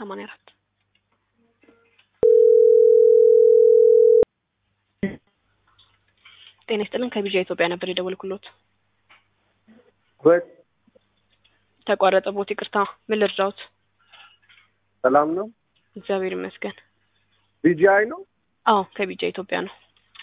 ሰማንያ አራት ጤና ይስጥልን ከቢዣ ኢትዮጵያ ነበር የደወልኩሎት በት ተቋረጠ ቦት ይቅርታ ምን ልርዳዎት ሰላም ነው። እግዚአብሔር ይመስገን ቢጂአይ ነው። አዎ ከቢጃ ኢትዮጵያ ነው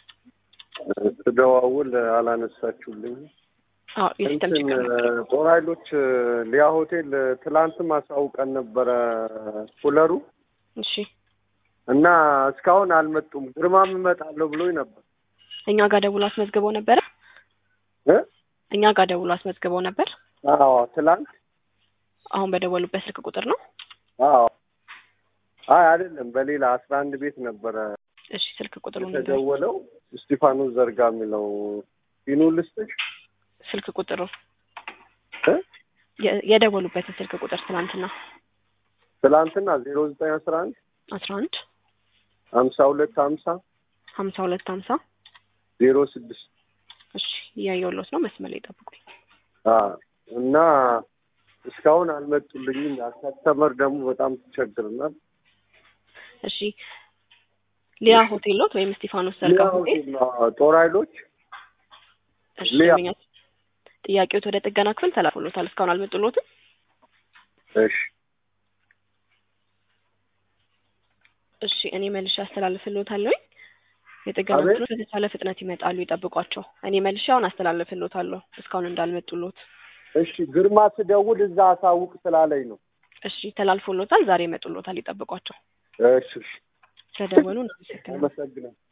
ስደዋውል አላነሳችሁልኝ። አዎ የሲስተም እንትን ችግር ነው ጦር ኃይሎች ሊያ ሆቴል ትላንትም አሳውቀን ነበረ ኩለሩ እሺ እና እስካሁን አልመጡም። ግርማም እመጣለሁ ብሎኝ ነበር እኛ ጋር ደውሎ አስመዝግበው ነበረ እ እኛ ጋር ደውሎ አስመዝግበው ነበር አዎ ትላንት አሁን በደወሉበት ስልክ ቁጥር ነው አዎ አይ አይደለም በሌላ አስራ አንድ ቤት ነበረ እሺ ስልክ ቁጥሩ የተደወለው እስጢፋኖስ ዘርጋ የሚለው ፊኑ ልስጥሽ ስልክ ቁጥሩ እ የ- የደወሉበትን ስልክ ቁጥር ትናንትና ትላንትና ዜሮ ዘጠኝ አስራ አንድ አስራ አንድ ሀምሳ ሁለት ሀምሳ ሀምሳ ሁለት ሀምሳ ዜሮ ስድስት እሺ እያየሁሎት ነው መስመር ላይ ጠብቁኝ እና እስካሁን አልመጡልኝም። ከስተመር ደግሞ በጣም ትቸግርናል። እሺ ሊያ ሆቴል ሎት ወይም እስጢፋኖስ ዘርጋ ሆቴል ጦር ኃይሎች እሺ ሊያ። ደንበኛ ጥያቄዎት ወደ ጥገና ክፍል ተላልፎሎታል እስካሁን አልመጡሎትም እሺ እሺ እኔ መልሼ አስተላልፍልዎታለሁ የጥገና አቤት። ክፍሎች በተቻለ ፍጥነት ይመጣሉ ይጠብቋቸው እኔ መልሼ አሁን አስተላልፍልዎታለሁ እስካሁን እንዳልመጡሎት እሺ ግርማ ስደውል እዛ አሳውቅ ስላለኝ ነው። እሺ ተላልፎሎታል ዛሬ ይመጡሎታል ይጠብቋቸው እሺ እሺ ስለደወሉ እናመሰግናለን አመሰግናለሁ።